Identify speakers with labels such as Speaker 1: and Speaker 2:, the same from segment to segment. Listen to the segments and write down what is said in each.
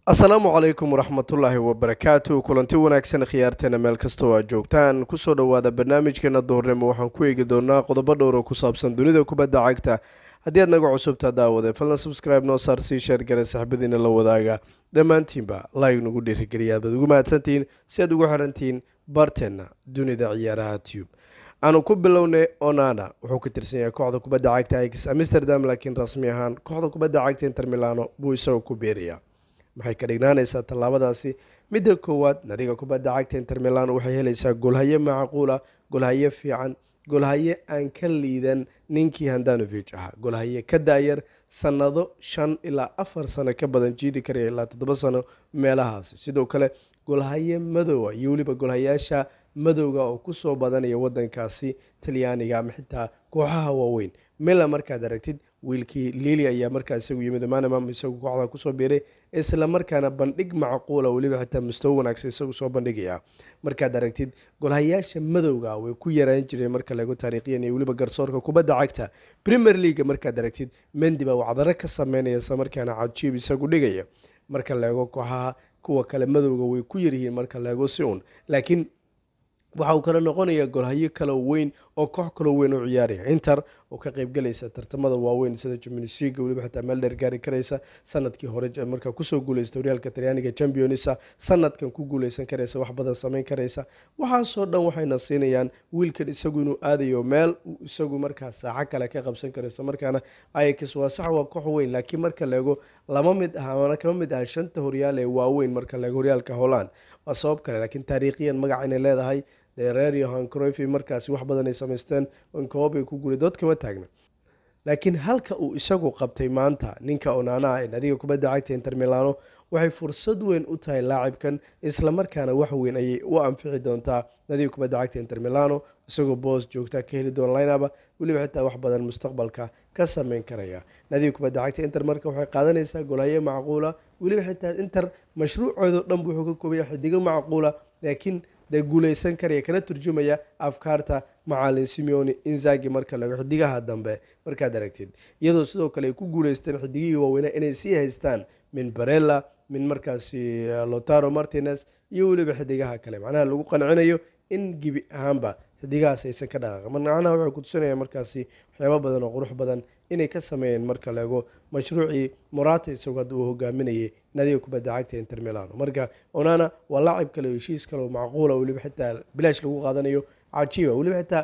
Speaker 1: asalaamu calaykum waraxmatullaahi wabarakaatu kulanti wanaagsan khiyaarteena meel kastoo aad joogtaan kusoo dhowaada barnaamijkeena duhurnimo waxaan ku eegi doonaa qodobo dhowr oo ku saabsan dunida kubadda cagta haddii aad naga cusubtaa daawade fadlan subscribe noo saar sii sheergare saxbadiina la wadaaga dhammaantiinba laig nagu dhiirigeliya aad baad ugu mahadsantihiin si aad ugu xirantihiin barteenna dunida ciyaaraha tube aanu ku bilownay onana wuxuu ka tirsan yahay kooxda kubadda cagta ix amsterdam laakiin rasmi ahaan kooxda kubadda cagta inter milano buu isagoo ku beerayaa maxay ka dhignaanaysaa tallaabadaasi midda koowaad nadiga kubadda cagta inter milan waxay helaysaa golhaye macquula golhaye fiican golhaye aan ka liidan ninkii handanovich ahaa golhaye ka daayar sannado shan ilaa afar sano ka badan jiidi karaya ilaa toddoba sano meelahaasi sidoo kale golhaye madowa iyo weliba golhayaasha madowga oo kusoo badanaya wadankaasi talyaaniga ama xitaa kooxaha waaweyn mila markaad aragtid wiilkii lili ayaa markaa isagu yimid manamam isagu kooxda kusoo biiray isla markaana bandhig macquula weliba xitaa mustawo wanaagsan isagu soo bandhigaya markaad aragtid golhayaasha madowga way ku yaraan jireen marka laego taariikhyan iyo weliba garsoorka kubadda cagta premier leaga markaad aragtid mendi baa wacdaro ka sameynaya isla markaana cajiib isagu dhigaya marka laego kooxaha kuwa kale madowga way ku yaryihiin marka laego si un laakiin waxa uu kale noqonayaa golhayo kale weyn oo koox kaloo weyn u ciyaaraya inter oo ka qeybgalaysa tartamada waaweyn sida jimnisiga weliba xitaa meel dheer gaari karaysa sanadkii hore markaa kusoo guuleysta horyaalka talyaaniga championisa sanadkan ku guuleysan karaysa wax badan sameyn karaysa waxaasoo dhan waxayna siinayaan wiilkan isagu inuu aadayo meel isagu markaa saaxo kale ka qabsan karaysa markaana ayax waa sax waa koox weyn laakiin marka leego lama mid ah amana kama mid ah shanta horyaal ee waaweyn marka leego horyaalka holland waa sabab kale laakiin taariikhiyan magac inay leedahay reer yohan crofi markaasi wax badan ay samaysteen koob ay ku guulay dood kama taagna laakiin halka uu isagu qabtay maanta ninka onana ee nadiga kubadda cagta inter milano waxay fursad weyn u tahay laacibkan islamarkaana wax weyn ayay u anfici doontaa nadiga kubadda cagta inter milano isagoo boos joogta ka heli doona linaba weliba xitaa wax badan mustaqbalka ka sameyn karaya nadiga kubadda cagta inter marka waxay qaadanaysaa golhaye macquula weliba xitaa inter mashruucoodo dhan bu wuxuu ka koobaya xidigo macquula laakiin dee guuleysan karaya kana turjumaya afkaarta macalin simeoni inzagi marka lago xidigaha dambe markaad aragtid iyadoo sidoo kale ay ku guuleysteen xidigihii waaweyna inay sii haystaan min barella min markaasi lotaro martinez iyo weliba xidigaha kale macnaha lagu qancinayo in gebi ahaanba xidigahaas aysan ka dhaqaaqin macnaha waxay kutusinaya markaasi waxyaaba badan oo qurux badan inay ka sameeyeen marka laego mashruucii morata isagoo hadda uu hogaaminayay nadiga kubadda cagta inter milano marka onana waa laacib kale heshiis kale oo macquula weliba xitaa bilaash lagu qaadanayo cajiiba weliba xitaa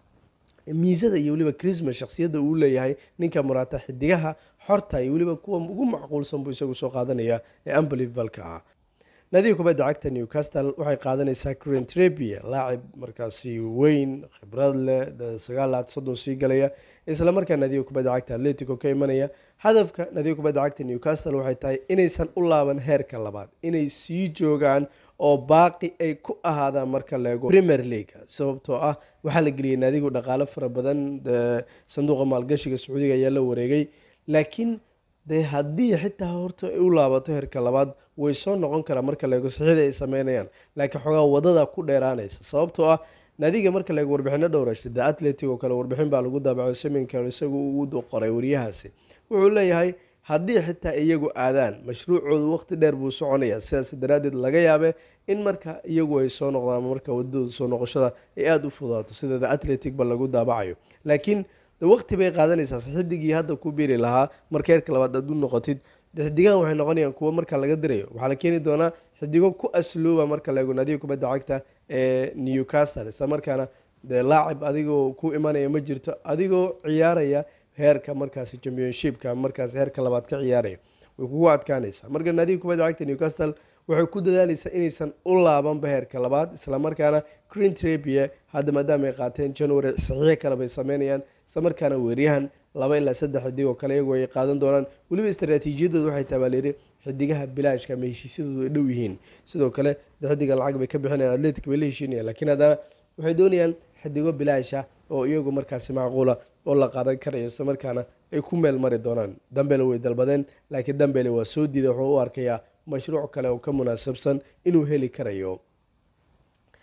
Speaker 1: miisada iyo weliba christmas shaksiyadda uu leeyahay ninka morata xidigaha xorta iyo weliba kuwa ugu macquulsan buu isagu soo qaadanaya ee unbelivalka ah nadiga kubadda cagta newcastle waxay qaadanaysaa crentrebia laacib markaasi weyn khibrad leh sagaalaad soddon sii galaya isla markaa nadiga kubadda cagta atletico ka imanaya hadafka nadiga kubadda cagta newcastle waxay tahay inaysan u laaban heerka labaad inay sii joogaan oo baaqi ay ku ahaadaan marka leego premier leaga sababtoo ah waxaa la geliyay naadigu dhaqaalo fara badan sanduuqa maalgashiga sacuudiga ayaa la wareegay laakiin dee haddii xitaa horta ay u laabato heerka labaad way soo noqon karaa marka leego sixida ay sameynayaan laakiin xoogaa wadada ku dheeraanaysa sababtoo ah naadiga marka leego warbixino dhowrasha the atletic oo kale warbixin baa lagu daabaco seminka isagu uu qoray wariyahaasi wuxuu leeyahay haddii xitaa iyagu aadaan mashruucoodu waqti dheer buu soconaya sidaas daraaddeed laga yaabe in marka iyagu ay soo noqdaan marka wadadooda soo noqoshada ay aada u fudaato sida the atletic ba lagu daabacayo laakiin waqti bay qaadanaysaa xidigii hadda ku biiri lahaa marka heerka labaad aad u noqotid xidigahan waxay noqonayaan kuwo marka laga dirayo waxaa la keeni doonaa xidigo ku asluuba marka laego nadiga kubadda cagta ee newcastle isla markaana dee laacib adigoo ku imanaya ma jirto adigoo ciyaaraya heerka markaasi championshipka markaas heerka labaad ka ciyaaraya way kugu adkaanaysaa marka nadiga kubadda cagta newcastle waxay ku dadaalaysaa inaysan u laabanba heerka labaad islamarkaana crintrebie hadda maadaama ay qaateen january saxiixo kale bay sameynayaan isla markaana weeryahan laba ilaa saddex xidig oo kale iyagoo ay qaadan doonaan weliba istraatiijiyadooda waxay tabaaleeri xidigaha bilaashka ama heshiisyadoodu ay dhow yihiin sidoo kale xidigan lacag bay ka bixinayaan atletic bay la heshiinayaan laakiin haddana waxay doonayaan xidigo bilaasha oo iyagu markaasi macquula oo la qaadan karayo isla markaana ay ku meel mari doonaan dambele way dalbadeen laakiin dambele waa soo diiday wuxuu u arkayaa mashruuc kale oo ka munaasabsan inuu heli karayo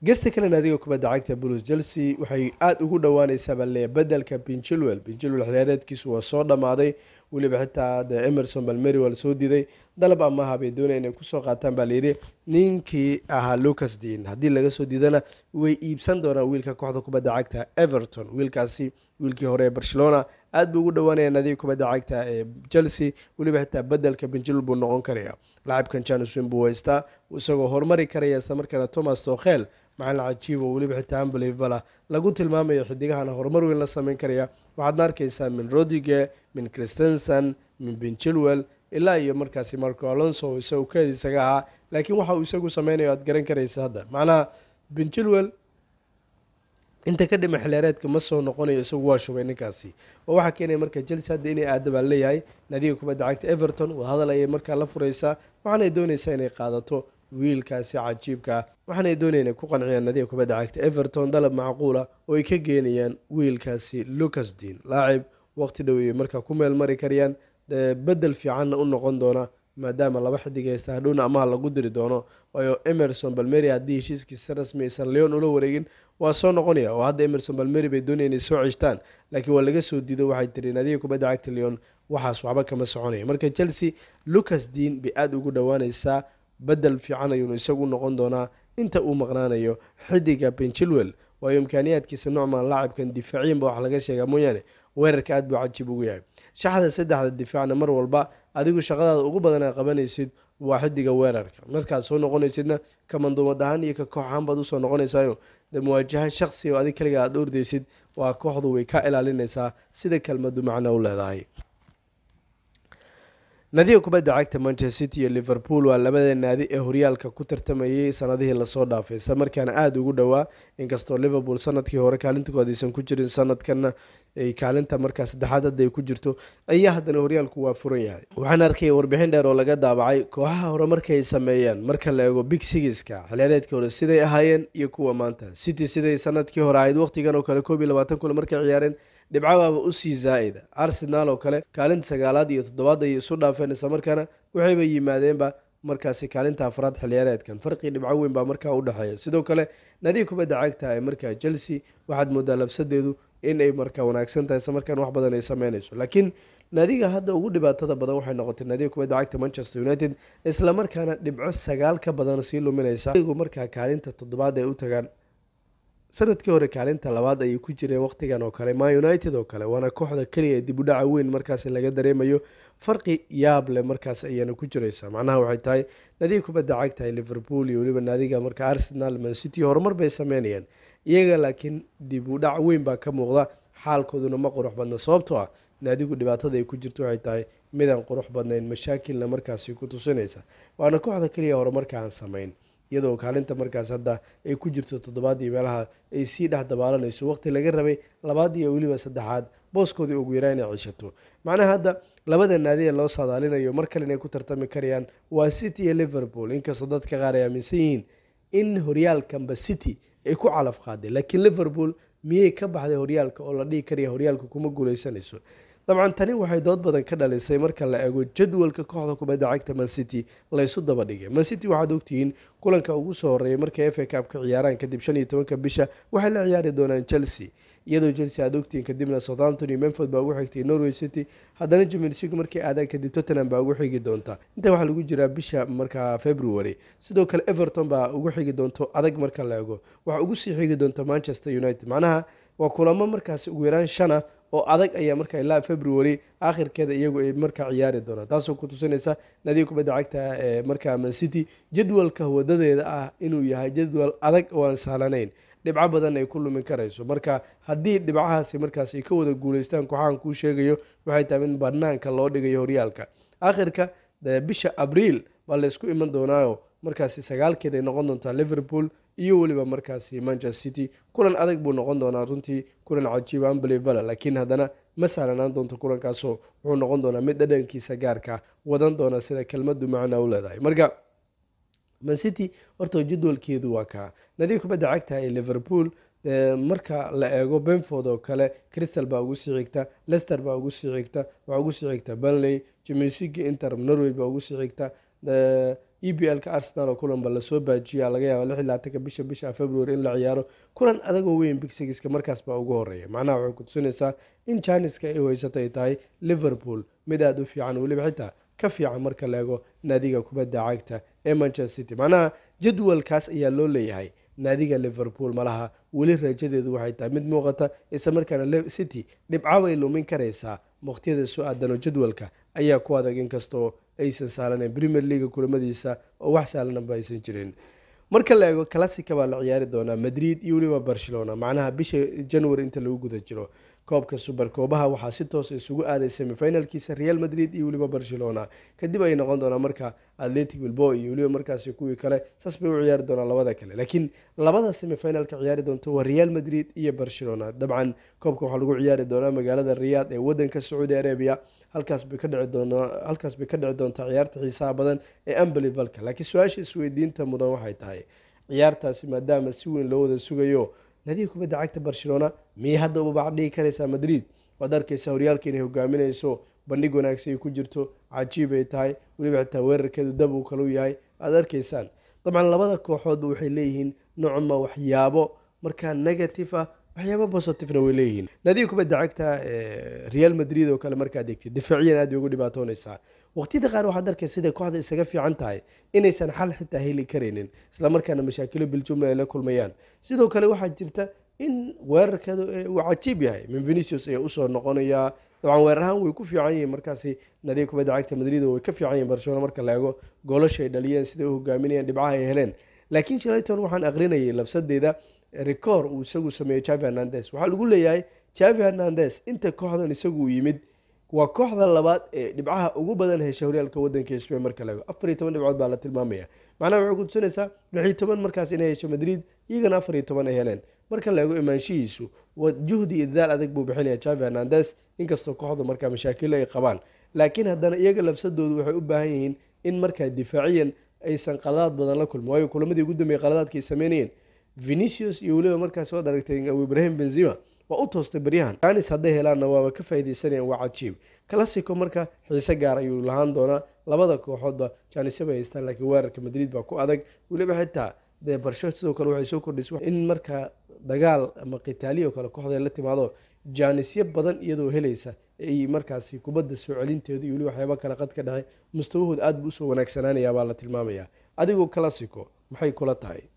Speaker 1: gesta kale naadiga kubadda cagta bulus chelsea waxay aada ugu dhowaaneysaa baa leeyahay bedelka pinchilwell pinchilwell xiliyaareedkiisu waa soo dhammaaday weliba xitaa de emerson balmeri waa lasoo diiday dalab amaha bay doonaya inay kusoo qaataan baa layidhi ninkii ahaa lucas dean haddii laga soo diidana way iibsan doonaan wiilka kooxda kubadda cagta everton wiilkaasi wiilkii hore ee barcelona aada buu ugu dhowaanaya naadiga kubadda cagta ee chelsea weliba xitaa bedelka pinchilwell buu noqon karaya laacibkan janis win buu haystaa isagoo horumari karaya isla markaana thomas tokhel macalin cajiib oo weliba xitaa unbelievable lagu tilmaamayo xidigahana horumar weyn la sameyn karaya waxaadna arkaysaa min rodige min christensen min pinchilwell ilaa iyo markaasi marco alonso isagu keed isaga ahaa laakiin waxa uu isagu sameynayo aad garan karaysa hadda macnaha pinchilwell inta ka dhima xiliyaareedka ma soo noqonayo isagu waa shubay ninkaasi oo waxaa keenaya marka chelsea hadda inay aada baa leeyahay nadiga kubadda cagta everton waa hadal ayay markaa la fureysaa waxaanay dooneysaa inay qaadato wiilkaasi cajiibka ah waxaanay doonaya inay ku qanciyaan nadiga kubadda cagta everton dalab macquula oo ay ka geenayaan wiilkaasi lucas dean laacib waqti dhow ay markaa ku meel mari karayaan bedel fiicanna u noqon doona maadaama laba xidig haysta hadhowna amaha lagu diri doono waayo emerson balmeri haddii heshiiskiisa rasmi aysan leon ula wareegin waa soo noqonaya oo hadda emerson balmeri bay doonaya inay soo ceshtaan laakiin waa laga soo diido waxay tiri nadiga kubadda cagta leon waxaas waxba kama soconaya marka chelsea lucas dean bay aada ugu dhowaaneysaa bedel fiican ayuunu isagu noqon doonaa inta uu maqnaanayo xidiga benchilwell waayo imkaaniyaadkiisa nocman laacibkan difaaciyanba wax laga sheegaa mooyaane weerarka aad buu cajiib ugu yahay shaxda saddexda difaacna mar walba adigu shaqadaada ugu badan aa qabanaysid waa xidiga weerarka markaad soo noqonaysidna kamanduumad ahaan iyo ka koox ahaan baad usoo noqonaysaayo de muwaajaha shaksi oo adig kaliga aada ordaysid waa kooxdu way ka ilaalinaysaa sida kelmadu macno u leedahay nadiga kubadda cagta manchester city iyo liverpool waa labada naadi ee horyaalka ku tartamayay sanadihii lasoo dhaafay isla markaana aada ugu dhowaa inkastoo liverpool sanadkii hore kaalintakood aysan ku jirin sanadkana ay kaalinta markaa saddexaad hadda ay ku jirto ayaa haddana horyaalku waa furan yahay waxaan arkay warbixin dheer oo laga daabacay kooxaha hore markay sameeyeen marka la eego big sigiska xiliyaareedkii hore siday ahaayeen iyo kuwa maanta city siday sanadkii hore ahayd waqtigan oo kale koob iyo labaatan kule markay ciyaareen dhibcabaaba usii zaa'ida arsenaal oo kale kaalinta sagaalaad iyo toddobaad ayay isu dhaafeen isla markaana waxayba yimaadeenba markaasi kaalinta afraad xiliyaareedkan farqii dhibco weyn baa markaa udhexeeya sidoo kale nadiga kubadda cagta ee markaa chelsea waxaad moodaa lafsadeedu in ay markaa wanaagsan tahay isla markaan wax badan ay sameynayso laakiin naadiga hadda ugu dhibaatada badan waxay noqotay naadiga kubadda cagta manchester united isla markaana dhibco sagaal ka badan sii luminaysa markaa kaalinta toddobaad ay u tagaan sanadkii hore kaalinta labaad ayay ku jireen waqtigan oo kale ma united oo kale waana kooxda keliya dib u dhaca weyn markaas laga dareemayo farqi yaab leh markaas ayaana ku jireysaa macnaha waxay tahay naadiga kubadda cagtahay liverpool iyo weliba naadiga marka arsenal man city horumar bay sameynayaan iyaga laakiin dib u dhac weyn baa ka muuqda xaalkooduna ma qurux badna sababtoo ah naadigu dhibaatada ay ku jirto waxay tahay midaan qurux badnayn mashaakilna markaasi ku tusinaysa waana kooxda keliya horumarka aan sameyn iyadoo kaalinta markaas hadda ay ku jirto toddobaad iyo meelaha ay sii dhex dabaalanayso waqti laga rabay labaad iyo weliba saddexaad booskoodii ugu yaraa inay cishato macnaha hadda labada naadi ee loo saadaalinayo mar kale inay ku tartami karayaan waa city iyo liverpool inkastoo dadka qaar ay aaminsan yihiin in horyaalkanba city ay ku calaf qaaday laakiin liverpool miyay ka baxday horyaalka oo la dhihi karaya horyaalka kuma guuleysanayso dabcan tani waxay dood badan ka dhalisay marka la eego jadwalka kooxda kubadda cagta man city laysu daba dhigay man city waxaad ogtihiin kulanka ugu soo horeeyay markay f a cup ka ciyaaraan kadib shan iyo tobanka bisha waxay la ciyaari doonaan chelsea iyadoo chelsea aad ogtihiin kadibna southampton iyo memford baa ugu xigtay norway city haddana jimilsig markay aadaan kadib tottenham baa ugu xigi doonta inta waxaa lagu jiraa bisha markaa february sidoo kale everton baa ugu xigi doonto adag marka la eego waxaa ugu sii xigi doonta manchester united macnaha waa kulamo markaasi ugu yaraan shana oo adag ayaa markaa ilaa february aakhirkeeda iyagu ay markaa ciyaari doonaan taasoo ku tusinaysa nadiga kubadda cagta ee markaa man city jadwalka wadadeeda ah inuu yahay jadwal adag oo aan sahlanayn dhibco badan ay ku lumin karayso marka haddii dhibcahaasi markaas ay ka wada guuleystaan kooxahan kuu sheegayo waxay tahay in banaanka loo dhigayo horyaalka aakhirka bisha abriil baa laysku iman doonaayo markaasi sagaalkeed ay noqon doontaa liverpool iyo weliba markaasi manchester city kulan adag buu noqon doonaa runtii kulan cajiiba unbelievable laakiin haddana ma sahlanaan doonto kulankaasoo wuxuu noqon doonaa mid dhadhankiisa gaarka wadan doona sida kelmadu macna u leedahay marka man city horta jadwalkeedu waa kaa nadiga kubadda cagta ee liverpool marka la eego benford oo kale crystal baa ugu sii xigta lester baa ugu sii xigta waxaa ugu sii xigta banley jimilsigi inter norway baa ugu sii xigta e b l ka arsenal oo kulanba lasoo baajiya laga yaaba lix iyo labaatanka bisha bisha february in la ciyaaro kulan adagoo weyn big sigiska markaas baa ugu horeeya macnaha waxay ku tusinaysaa in janiska ay haysato ay tahay liverpool mid aada u fiican weliba xitaa ka fiican marka la eego naadiga kubadda cagta ee manchester city macnaha jadwalkaas ayaa loo leeyahay naadiga liverpool malaha weli rajadeedu waxay tahay mid muuqata isla markaana city dhibcabay lumin karaysaa waqtiyada soo aadanoo jadwalka ayaa ku adag inkastoo aysan saalaneyn premier leaga kulamadiisa oo wax saalanaba aysan jirin marka la eego classica baa la ciyaari doonaa madrid iyo weliba barcelona macnaha bisha january inta lagu guda jiro koobka super koobaha waxaa si toosa isugu aaday semifinalkiisa real madrid iyo weliba barcelona kadib ay noqon doonaa marka atletic bilbo iyo weliba markaasi kuwii kale saas bay u ciyaari doonaa labada kale laakiin labada semifinalka ciyaari doonto waa real madrid iyo barcelona dabcan koobka waxaa lagu ciyaari doonaa magaalada riyaad ee wadanka sacuudi arabia halkaas bay ka dhici doonaa halkaas bay ka dhici doontaa ciyaarta xiisaha badan ee ambelivalka laakiin su-aasha isweydiinta mudan waxay tahay ciyaartaasi maadaama si weyn loo wada sugayo nadiga kubadda cagta barcelona miyay hadda ubabac dhigi karaysaa madrid waad arkaysaa horyaalka inay hogaaminayso bandhig wanaagsan ay ku jirto cajiib ay tahay weliba xitaa weerarkeedu dab uu kalau yahay aad arkaysaan dabcan labada kooxoodba waxay leeyihiin nocma waxyaabo markaa negative ah waxyaabo positivena way leeyihiin nadiga kubadda cagta real madrid oo kale markaad egtid difaaciyan aad bay ugu dhibaatoonaysaa waqtiyada qaar waxaad arkay siday kooxda isaga fiican tahay inaysan xal xitaa heli karaynin islamarkaana mashaakilo biljumla ay la kulmayaan sidoo kale waxaa jirta in weerarkeedu uu cajiib yahay min venicius ayaa usoo noqonayaa dabcan weerarahaan way ku fiican yihiin markaasi nadiga kubadda cagta madrid way ka fiican yihin barcelona marka la eego goolasha ay dhaliyeen siday u hogaaminayeen dhibcaha ay heleen laakiin shalayton waxaan aqrinayay labsadeeda record uu isagu sameeyey javi hernandes waxaa lagu leeyahay javi hernandes inta kooxdan isagu yimid waa kooxda labaad ee dhibcaha ugu badan hesha horyaalka wadanka spain marka laego afar iyo toban dhibcood baa la tilmaamaya macnaha waxay ku tusinaysaa lix iyo toban markaas inay hesho madrid iyagana afar iyo toban ay heleen marka la eego imaanshihiisu juhdi iyo dadaal adag buu bixinaya javi hernandes inkastoo kooxdu markaa mashaakilo ay qabaan laakiin haddana iyaga lafsadoodu waxay u baahan yihiin in markaa difaaciyan aysan qaladaad badan la kulmin waayo kulamadii ugu dambeeyay qaladaadka ay sameynayeen venicius iyo weliba markaas waad aragtay ibrahim benzima waa u toostay baryahan janis hadday helaanna waaba ka faaideysanayaan waa cajiib classico marka xiise gaar ayuu lahaan doonaa labada kooxoodba janisya bay haystaan laakiin weerarka madrid baa ku adag weliba xitaa dee barsho sidoo kale waxay soo kordhisay in markaa dagaal ama qitaaliyo kale kooxda la timaado jaanisyo badan iyadoo helaysa ay markaasi kubadda soo celinteedu iyo weli waxyaaba kale qad ka dhexe mustawahooda aada buu usoo wanaagsanaanayaa baa la tilmaamayaa adigoo classico maxay kula tahay